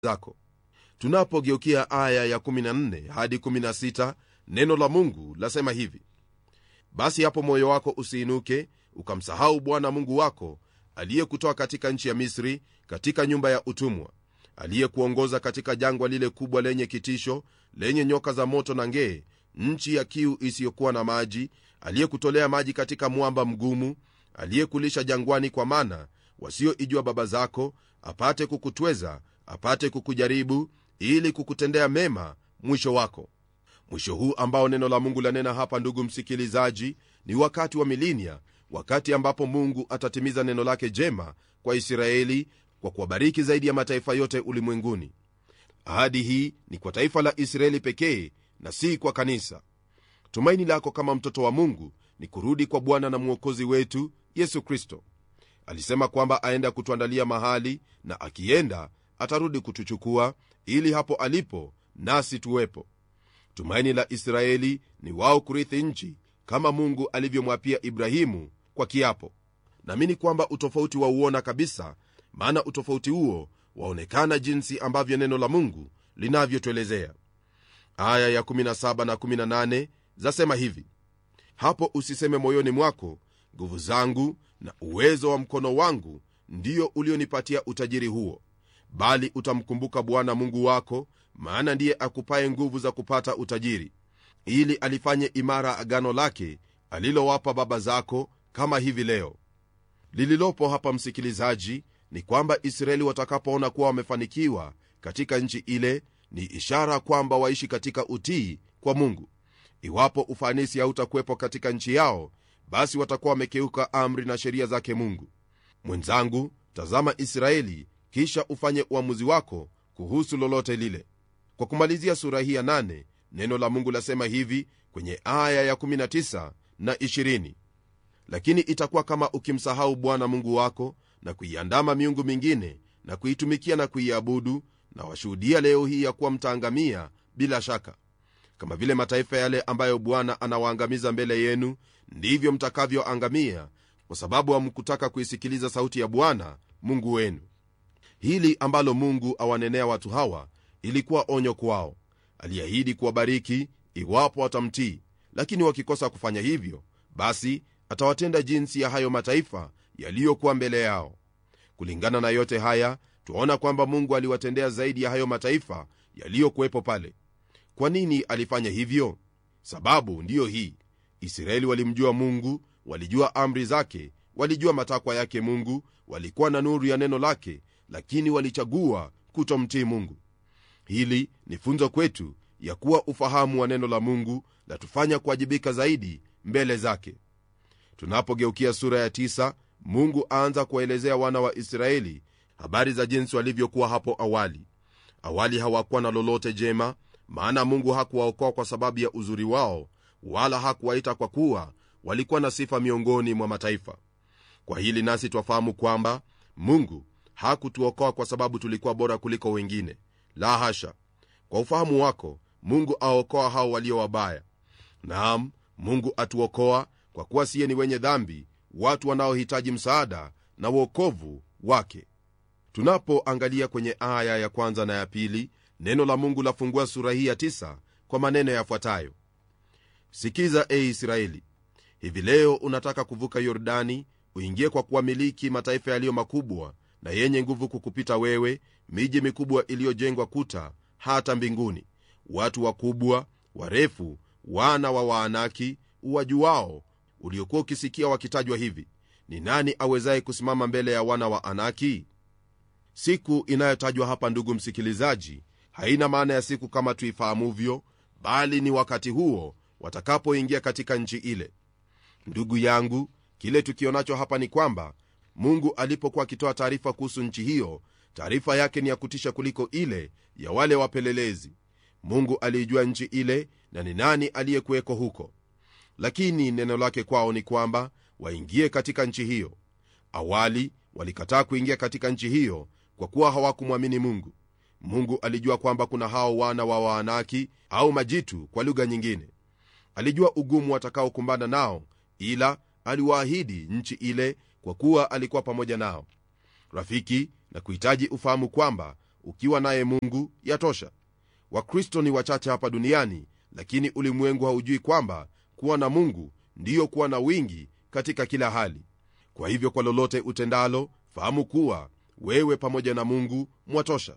zako tunapogeukia aya ya 14 hadi 16 neno la mungu lasema hivi basi hapo moyo wako usiinuke ukamsahau bwana mungu wako aliyekutoa katika nchi ya misri katika nyumba ya utumwa aliyekuongoza katika jangwa lile kubwa lenye kitisho lenye nyoka za moto na ngee nchi ya kiu isiyokuwa na maji aliyekutolea maji katika mwamba mgumu aliyekulisha jangwani kwa mana wasioijua baba zako apate kukutweza apate kukujaribu ili kukutendea mema mwisho wako mwisho huu ambao neno la mungu lanena hapa ndugu msikilizaji ni wakati wa milinia wakati ambapo mungu atatimiza neno lake jema kwa israeli kwa kuwabariki zaidi ya mataifa yote ulimwenguni ahadi hii ni kwa taifa la israeli pekee na si kwa kanisa tumaini lako kama mtoto wa mungu ni kurudi kwa bwana na mwokozi wetu yesu kristo alisema kwamba aenda kutuandalia mahali na akienda atarudi kutuchukua ili hapo alipo nasi tuwepo tumaini la israeli ni wao kurithi nchi kama mungu alivyomwapia ibrahimu kwa kiapo naamini kwamba utofauti wauona kabisa maana utofauti huo waonekana jinsi ambavyo neno la mungu linavyotuelezea aya ya 17 na 18 zasema hivi hapo usiseme moyoni mwako nguvu zangu na uwezo wa mkono wangu ndiyo ulionipatia utajiri huo bali utamkumbuka bwana mungu wako maana ndiye akupaye nguvu za kupata utajiri ili alifanye imara agano lake alilowapa baba zako kama hivi leo lililopo hapa msikilizaji ni kwamba israeli watakapoona kuwa wamefanikiwa katika nchi ile ni ishara kwamba waishi katika utii kwa mungu iwapo ufanisi hautakuwepo katika nchi yao basi watakuwa wamekeuka amri na sheria zake mungu mwenzangu tazama israeli kisha ufanye uamuzi wako kuhusu lolote lile kwa kumalizia sura hii ya 8 neno la mungu lasema hivi kwenye aya ya 19 na 20 lakini itakuwa kama ukimsahau bwana mungu wako na kuiandama miungu mingine na kuitumikia na kuiabudu na washuhudia leo hii ya kuwa mtaangamia bila shaka kama vile mataifa yale ambayo bwana anawaangamiza mbele yenu ndivyo mtakavyoangamia kwa sababu hamkutaka kuisikiliza sauti ya bwana mungu wenu hili ambalo mungu awanenea watu hawa ilikuwa onyo kwao aliahidi kuwabariki iwapo watamtii lakini wakikosa kufanya hivyo basi atawatenda jinsi ya hayo mataifa yaliyokuwa mbele yao kulingana na yote haya twaona kwamba mungu aliwatendea zaidi ya hayo mataifa yaliyokuwepo pale kwa nini alifanya hivyo sababu ndiyo hii israeli walimjua mungu walijua amri zake walijua matakwa yake mungu walikuwa na nuru ya neno lake lakini walichagua kutomtii mungu hili ni funzo kwetu ya kuwa ufahamu wa neno la mungu latufanya kuwajibika zaidi mbele zake tunapogeukia sura ya tisa, mungu aanza kuwaelezea wana wa israeli habari za jinsi walivyokuwa hapo awali awali hawakuwa na lolote jema maana mungu hakuwaokoa kwa sababu ya uzuri wao wala hakuwaita kwa kuwa walikuwa na sifa miongoni mwa mataifa kwa hili nasi twafahamu kwamba mungu hakutuokoa kwa sababu tulikuwa bora kuliko wengine la hasha kwa ufahamu wako mungu aokoa hao walio wabaya naam mungu atuokoa kwa kuwa siye ni wenye dhambi watu wanaohitaji msaada na uokovu wake tunapoangalia kwenye aya ya kwanza na ya pili neno la mungu lafungua sura hii ya tisa kwa maneno yafuatayo sikiza e israeli hivi leo unataka kuvuka yordani uingie kwa kuwamiliki mataifa yaliyo makubwa na yenye nguvu kukupita wewe miji mikubwa iliyojengwa kuta hata mbinguni watu wakubwa warefu wana wa waanaki uwajuwao uliokuwa ukisikia wakitajwa hivi ni nani awezaye kusimama mbele ya wana wa anaki siku inayotajwa hapa ndugu msikilizaji haina maana ya siku kama tuifahamuvyo bali ni wakati huo watakapoingia katika nchi ile ndugu yangu kile tukionacho hapa ni kwamba mungu alipokuwa akitoa taarifa kuhusu nchi hiyo taarifa yake ni ya kutisha kuliko ile ya wale wapelelezi mungu aliijua nchi ile na ni nani aliyekuweko huko lakini neno lake kwao ni kwamba waingie katika nchi hiyo awali walikataa kuingia katika nchi hiyo kwa kuwa hawakumwamini mungu mungu alijua kwamba kuna hao wana wa waanaki au majitu kwa lugha nyingine alijua ugumu watakaokumbana nao ila aliwaahidi nchi ile kwa kuwa alikuwa pamoja nao rafiki na kuhitaji ufahamu kwamba ukiwa naye mungu yatosha wakristo ni wachache hapa duniani lakini ulimwengu haujui kwamba kuwa na mungu ndiyo kuwa na wingi katika kila hali kwa hivyo kwa lolote utendalo fahamu kuwa wewe pamoja na mungu mwatosha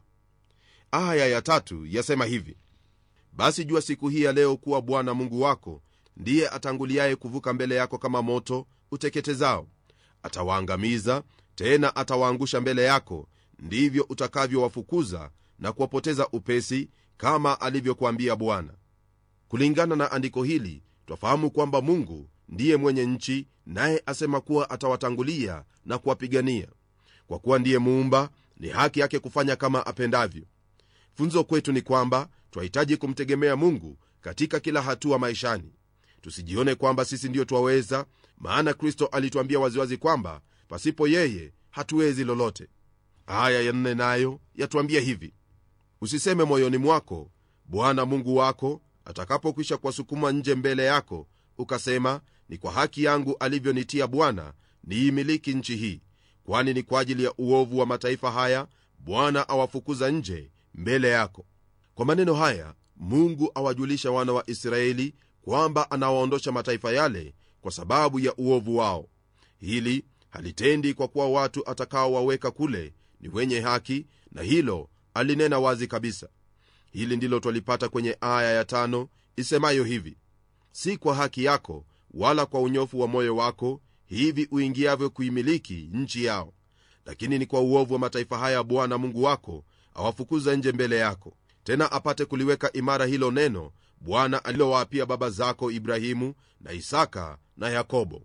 aya ya tatu yasema hivi basi jua siku hii ya leo kuwa bwana mungu wako ndiye atanguliaye kuvuka mbele yako kama moto uteketezao atawaangamiza tena atawaangusha mbele yako ndivyo utakavyowafukuza na kuwapoteza upesi kama alivyokuambia bwana kulingana na andiko hili twafahamu kwamba mungu ndiye mwenye nchi naye asema kuwa atawatangulia na kuwapigania kwa kuwa ndiye muumba ni haki yake kufanya kama apendavyo funzo kwetu ni kwamba twahitaji kumtegemea mungu katika kila hatua maishani tusijione kwamba sisi ndiyo twaweza maana kristo alituambia waziwazi kwamba pasipo yeye hatuwezi lolote aya ya nne nayo yatuambia hivi usiseme moyoni mwako bwana mungu wako atakapokwisha kuwasukuma nje mbele yako ukasema ni kwa haki yangu alivyonitia bwana niimiliki nchi hii kwani ni kwa ajili ya uovu wa mataifa haya bwana awafukuza nje mbele yako kwa maneno haya mungu awajulisha wana wa israeli kwamba anawaondosha mataifa yale kwa sababu ya uovu wao hili halitendi kwa kuwa watu atakaowaweka kule ni wenye haki na hilo alinena wazi kabisa hili ndilo twalipata kwenye aya ya tano isemayo hivi si kwa haki yako wala kwa unyofu wa moyo wako hivi uingiavyo kuimiliki nchi yao lakini ni kwa uovu wa mataifa haya bwana mungu wako awafukuza nje mbele yako tena apate kuliweka imara hilo neno bwana alilowaapia baba zako ibrahimu na isaka na yakobo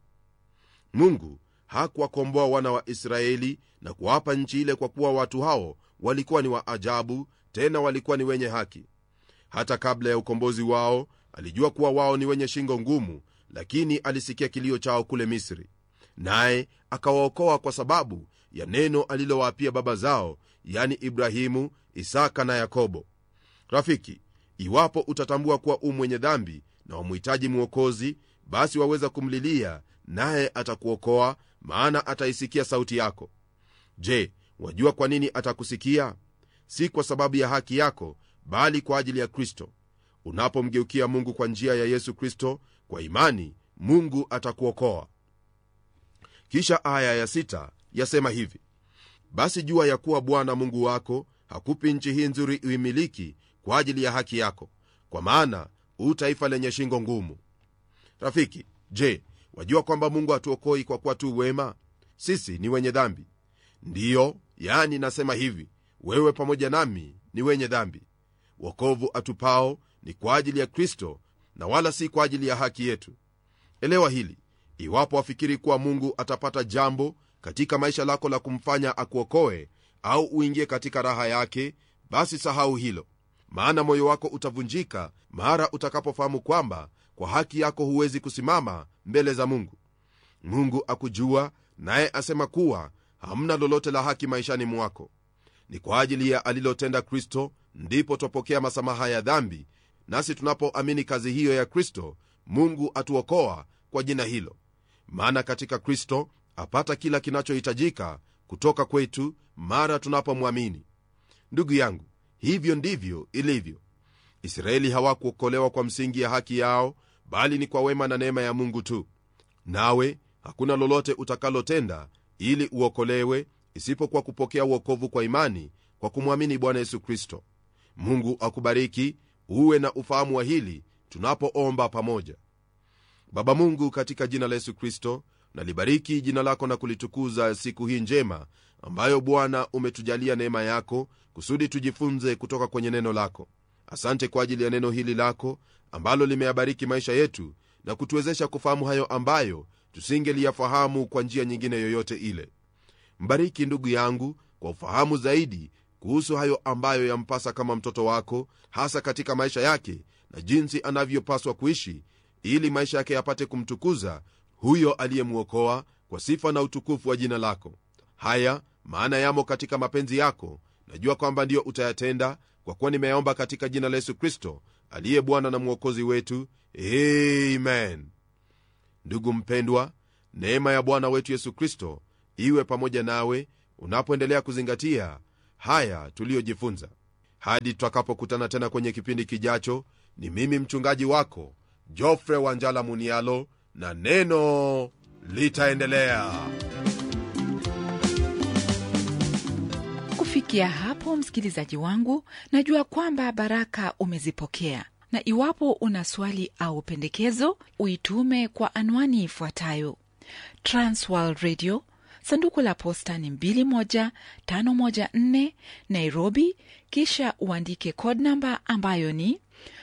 mungu hakuwakomboa wana wa israeli na kuwapa nchi ile kwa kuwa watu hao walikuwa ni wa ajabu tena walikuwa ni wenye haki hata kabla ya ukombozi wao alijua kuwa wao ni wenye shingo ngumu lakini alisikia kilio chao kule misri naye akawaokoa kwa sababu ya neno alilowaapia baba zao yani ibrahimu isaka na yakobo rafiki iwapo utatambua kuwa u mwenye dhambi na wamhitaji mwokozi basi waweza kumlilia naye atakuokoa maana ataisikia sauti yako je wajua kwa nini atakusikia si kwa sababu ya haki yako bali kwa ajili ya kristo unapomgeukia mungu kwa njia ya yesu kristo kwa imani mungu atakuokoa kisha aya ya sita yasema hivi basi jua ya kuwa bwana mungu wako hakupi nchi hii nzuri uimiliki kwa ajili ya haki yako kwa maana u taifa lenye shingo ngumu rafiki je wajua kwamba mungu hatuokoi kwa kuwa tu wema sisi ni wenye dhambi ndiyo yani nasema hivi wewe pamoja nami ni wenye dhambi wokovu atupao ni kwa ajili ya kristo na wala si kwa ajili ya haki yetu elewa hili iwapo wafikiri kuwa mungu atapata jambo katika maisha lako la kumfanya akuokoe au uingie katika raha yake basi sahau hilo maana moyo wako utavunjika mara utakapofahamu kwamba kwa haki yako huwezi kusimama mbele za mungu mungu akujua naye asema kuwa hamna lolote la haki maishani mwako ni kwa ajili ya alilotenda kristo ndipo twapokea masamaha ya dhambi nasi tunapoamini kazi hiyo ya kristo mungu atuokoa kwa jina hilo maana katika kristo apata kila kinachohitajika kutoka kwetu mara tunapomwamini ndugu yangu hivyo ndivyo ilivyo israeli hawakuokolewa kwa msingi ya haki yao bali ni kwa wema na neema ya mungu tu nawe hakuna lolote utakalotenda ili uokolewe isipokuwa kupokea uokovu kwa imani kwa kumwamini bwana yesu kristo mungu akubariki uwe na ufahamu wa hili tunapoomba pamoja baba mungu katika jina la yesu kristo nalibariki jina lako na kulitukuza siku hii njema ambayo bwana umetujalia neema yako kusudi tujifunze kutoka kwenye neno lako asante kwa ajili ya neno hili lako ambalo limeyabariki maisha yetu na kutuwezesha kufahamu hayo ambayo tusingeliyafahamu kwa njia nyingine yoyote ile mbariki ndugu yangu kwa ufahamu zaidi kuhusu hayo ambayo yampasa kama mtoto wako hasa katika maisha yake na jinsi anavyopaswa kuishi ili maisha yake yapate kumtukuza huyo aliyemwokoa kwa sifa na utukufu wa jina lako haya maana yamo katika mapenzi yako najua kwamba ndiyo utayatenda kwa kuwa nimeyaomba katika jina la yesu kristo aliye bwana na mwokozi wetu amen ndugu mpendwa neema ya bwana wetu yesu kristo iwe pamoja nawe unapoendelea kuzingatia haya tuliyojifunza hadi tutakapokutana tena kwenye kipindi kijacho ni mimi mchungaji wako jofre wanjala munialo na neno litaendelea kufikia hapo msikilizaji wangu najua kwamba baraka umezipokea na iwapo una swali au pendekezo uitume kwa anwani ifuatayo transworld radio sanduku la posta ni 21514 nairobi kisha uandike code namba ambayo ni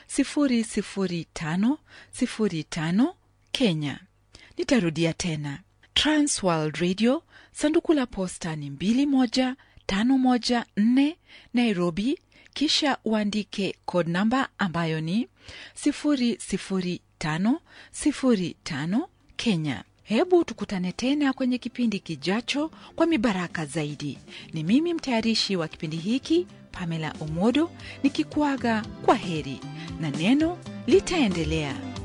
00505 kenya nitarudia tena transworld radio sanduku la posta ni 21514 nairobi kisha uandike code namba ambayo ni 00505 kenya hebu tukutane tena kwenye kipindi kijacho kwa mibaraka zaidi ni mimi mtayarishi wa kipindi hiki pamela omodo nikikuaga kwa heri na neno litaendelea